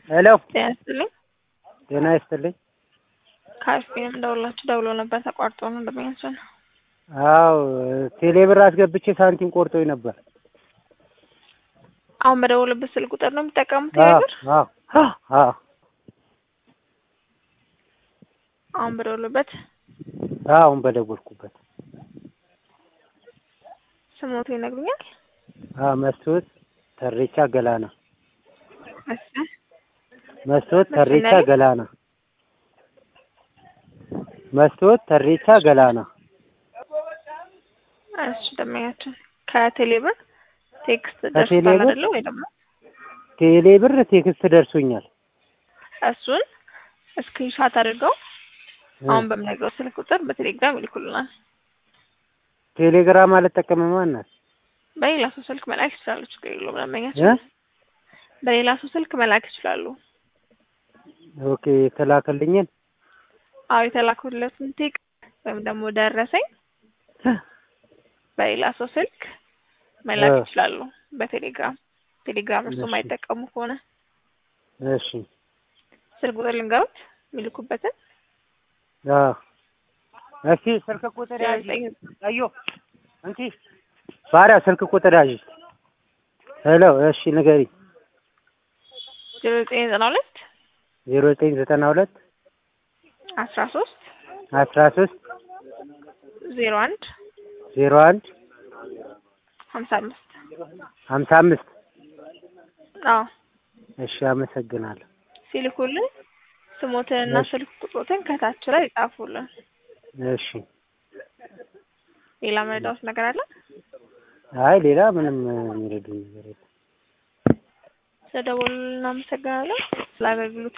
ሄሎ ጤና ይስጥልኝ። ጤና ይስጥልኝ። ከአፍቢም ደውላችሁ ደውሎ ነበር ተቋርጦ ነው እንደሚያንስን አዎ ቴሌ ብር አስገብቼ ሳንቲም ቆርጦኝ ነበር። አሁን በደውልበት ስልክ ቁጥር ነው የሚጠቀሙት አዎ ነገር አዎ አዎ አሁን በደውልበት አሁን በደወልኩበት ስሞቱ ይነግሩኛል። አዎ መስቶት ተሬቻ ገላና እሺ መስቶት ተሬቻ መስፍን ገላና መስቶት ተሬቻ ገላና እሺ ደመኛችን ከቴሌ ብር ቴክስት ከቴሌ ደርሷል ብር? አይደለ ወይ ደግሞ ቴሌ ብር ቴክስት ደርሶኛል። እሱን ስክሪንሻት አድርገው አሁን በምነግረው ስልክ ቁጥር በቴሌግራም ይልኩልናል። ቴሌግራም አልጠቀምም እናት በሌላ ሰው ስልክ መላክ ይችላሉ። ችግር የለውም። እ ደንበኛችን በሌላ ሰው ስልክ መላክ ይችላሉ። ኦኬ የተላከልኝን አዎ የተላኩለትን ቴክ ወይም ደግሞ ደረሰኝ በሌላ ሰው ስልክ መላክ እ ይችላሉ። በቴሌግራም ቴሌግራም እርሱ እሺ የማይጠቀሙ ከሆነ እሺ ስልክ ቁጥር ልንገሩት የሚልኩበትን አዎ እስኪ ስልክ ቁጥር ዜሮ ያዥ ዘጠኝ አዮ እንኪ ባሪያ ስልክ ቁጥር ያዥ ሄሎ እሺ ንገሪኝ ዜሮ ዘጠኝ ዘጠና ሁለት ዜሮ ዘጠኝ ዘጠና ሁለት አስራ ሶስት አስራ ሶስት ዜሮ አንድ ዜሮ አንድ ሀምሳ አምስት ሀምሳ አምስት አዎ እሺ አመሰግናለሁ ሲልኩልን ስሞትንና እሺ ስልክ ቁጥሮትን ከታች ላይ ይጻፉልን። እሺ ሌላ መረዳት ነገር አለ? አይ ሌላ ምንም የሚረዱኝ ነገር የለም ስለደወሉልን እናመሰግናለን። ስለ አገልግሎት